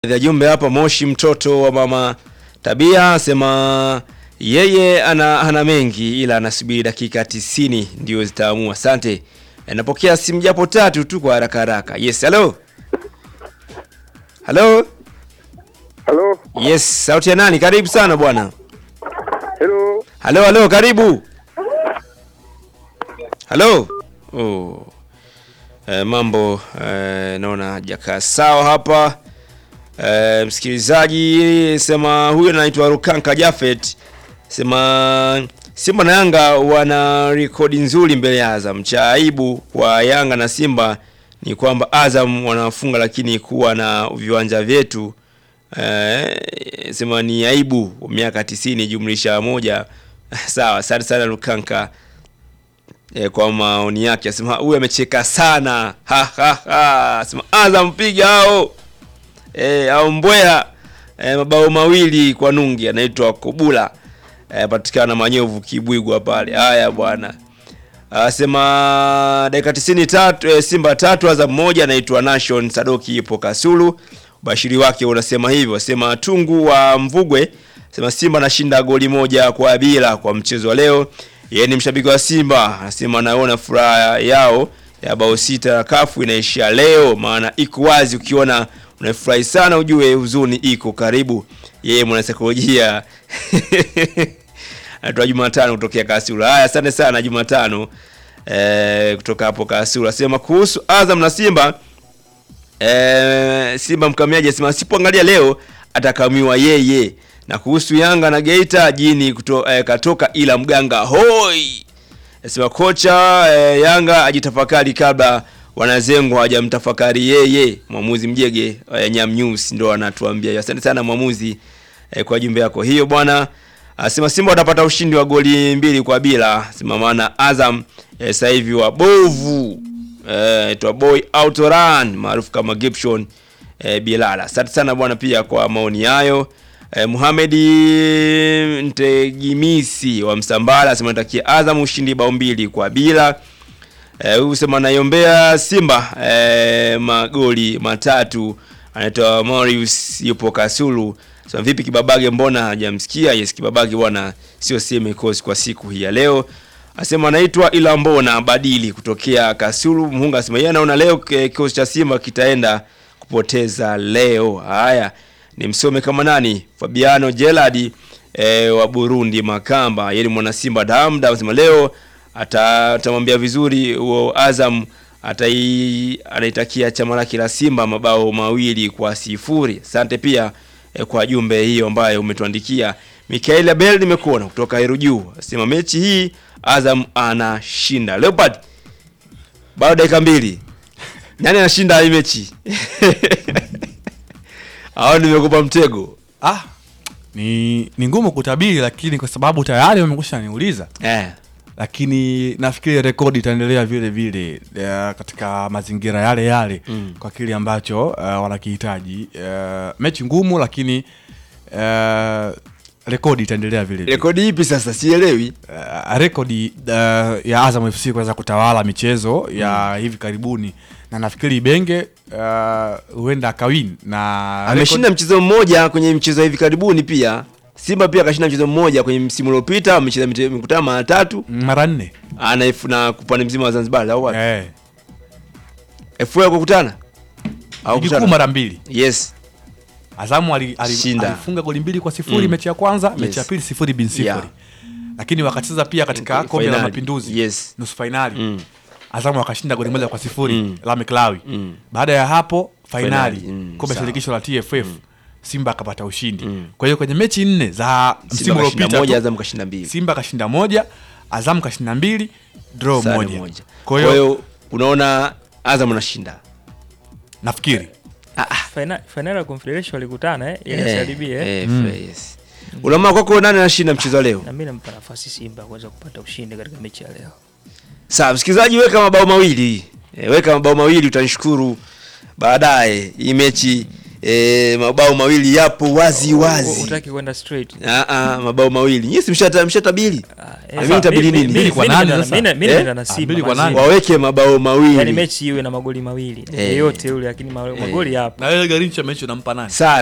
ya jumbe hapa Moshi, mtoto wa mama Tabia sema yeye ana, ana mengi ila anasubiri dakika tisini ndio zitaamua. Asante. E, napokea simu japo tatu tu kwa haraka haraka. Yes, hello. Hello. Halo, Yes, sauti ya nani? Karibu sana bwana. hello. Halo, halo, karibu. Halo. Oh. E, mambo e, naona hajakaa sawa hapa. E, msikilizaji sema huyu anaitwa Rukanka Jafet sema Simba na Yanga wana rekodi nzuri mbele ya Azam. Cha aibu kwa Yanga na Simba ni kwamba Azam wanafunga lakini kuwa na viwanja vyetu eh, sema ni aibu miaka tisini jumlisha moja. Sawa, asante sana Rukanka eh, kwa maoni yake. Asema huyu amecheka sana ha, ha, ha. Asema Azam piga hao eh, au Mbweha eh, mabao mawili kwa nungi, anaitwa Kobula eh, patikana Manyovu Kibwigwa pale. Haya bwana, asema dakika tisini tatu eh, Simba tatu Azam moja, anaitwa Nation Sadoki ipo Kasulu. Ubashiri wake unasema hivyo, asema Tungu wa Mvugwe sema Simba anashinda goli moja kwa bila kwa mchezo wa leo. Yeye ni mshabiki wa Simba, anasema anaona furaha yao ya bao sita kafu inaishia leo, maana iko wazi. Ukiona unafurahi sana, ujue huzuni iko karibu. Yeye mwanasaikolojia anaitwa Jumatano kutokea Kasulu. Haya, asante sana Jumatano eh, kutoka hapo Kasulu. Asema kuhusu Azam na Simba eh, Simba mkamiaji asema asipoangalia leo atakamiwa yeye. Na kuhusu Yanga na Geita jini kuto, eh, katoka ila mganga hoi. Asema kocha eh, Yanga ajitafakari kabla wanazengwa hawajamtafakari yeye. Mwamuzi Mjege eh, Nyam News ndo anatuambia. Asante sana mwamuzi eh, kwa jumbe yako hiyo bwana. Asema Simba watapata ushindi wa goli mbili kwa bila. Sema maana Azam eh, sasa hivi wabovu eh, itwa boy autoran maarufu kama Gibson eh, Bilala. Asante sana bwana pia kwa maoni hayo. Eh, Muhamedi Ntegimisi wa Msambala asema natakia Azam ushindi bao mbili kwa bila. Eh, huyu sema naiombea Simba eh, magoli matatu. Anaitwa Marius yupo Kasulu. Sema vipi Kibabage, mbona hajamsikia? Yes, Kibabage bwana sio sema kosi kwa siku hii ya leo. Asema anaitwa ila mbona badili kutokea Kasulu. Muhunga asema yeye anaona leo eh, kikosi cha Simba kitaenda kupoteza leo. Haya, ni msome kama nani? Fabiano Gerard eh, wa Burundi Makamba, yeye ni mwana Simba damda, anasema leo ata- atamwambia vizuri huo Azam atai anaitakia chama lake la Simba mabao mawili kwa sifuri. Asante pia eh, kwa jumbe hiyo ambayo umetuandikia. Mikael Abel nimekuona kutoka Heru Juu. Asema mechi hii Azam anashinda. Leopard bado dakika mbili. Nani anashinda hii mechi? Hao nimekupa mtego. Ah, ni ni ngumu kutabiri, lakini kwa sababu tayari wamekusha niuliza, Eh. lakini nafikiri rekodi itaendelea vile vile eh, katika mazingira yale yale Mm. kwa kile ambacho eh, wanakihitaji. Eh, mechi ngumu, lakini eh, rekodi itaendelea vile vile. Rekodi ipi sasa? Sielewi. uh, rekodi uh, ya Azam FC kuweza kutawala michezo ya hivi karibuni na nafikiri Benge uh, huenda akawin na Ameshinda mchezo mmoja kwenye mchezo hivi karibuni pia. Simba pia akashinda mchezo mmoja kwenye msimu uliopita, amecheza mite- mikutano mara tatu. rekodi mara nne Anaifu na kupande mzima wa Zanzibar au wapi? eh, FA kukutana? Au ligi kuu kukutana? mara mbili. Yes. Azamu ali, ali, Shinda. alifunga goli mbili kwa sifuri Mm. mechi ya kwanza, Yes. mechi ya pili sifuri bin sifuri Yeah. lakini wakacheza pia katika Finali. kombe la mapinduzi Yes. nusu fainali Mm. Azamu wakashinda goli moja kwa sifuri Mm. Lame Klawi. Mm. Baada ya hapo fainali Fainali, mm, kombe la sawa. shirikisho la TFF Simba akapata ushindi. Mm. Kwa hiyo kwenye mechi nne za msimu Simba kashinda uliopita moja, tu, Azam kashinda mbili. Simba kashinda moja, Azam kashinda mbili, draw Sare moja. moja. Kwa hiyo unaona Azam anashinda. nafikiri Faina- fainali ya Confederation walikutana eh, ile Eh, CRDB eh. eh, yes. Unaona kwako nani anashinda mchezo wa leo? Na mimi nampa nafasi Simba kuweza kupata ushindi katika mechi ya leo. Sawa, msikilizaji, weka mabao mawili e, weka mabao mawili, utanishukuru baadaye. Hii mechi e, mabao mawili yapo wazi U- u- wazi. Utaki kwenda straight. Ah, ah, mabao mawili nyinyi si mshata mshatabiri Ah, Na mimi nitabidi mi- mi- nini? mi- Mbili kwa mi nane nimeenda- sasa. mi- mi Eh? nimeenda na Ah, Simba mbili kwa mazima. nane. waweke mabao Yaani mawili mechi iwe na magoli mawili Eh. yeyote yule, lakini ma- magoli yapo. na wewe Garincha mechi unampa nani sare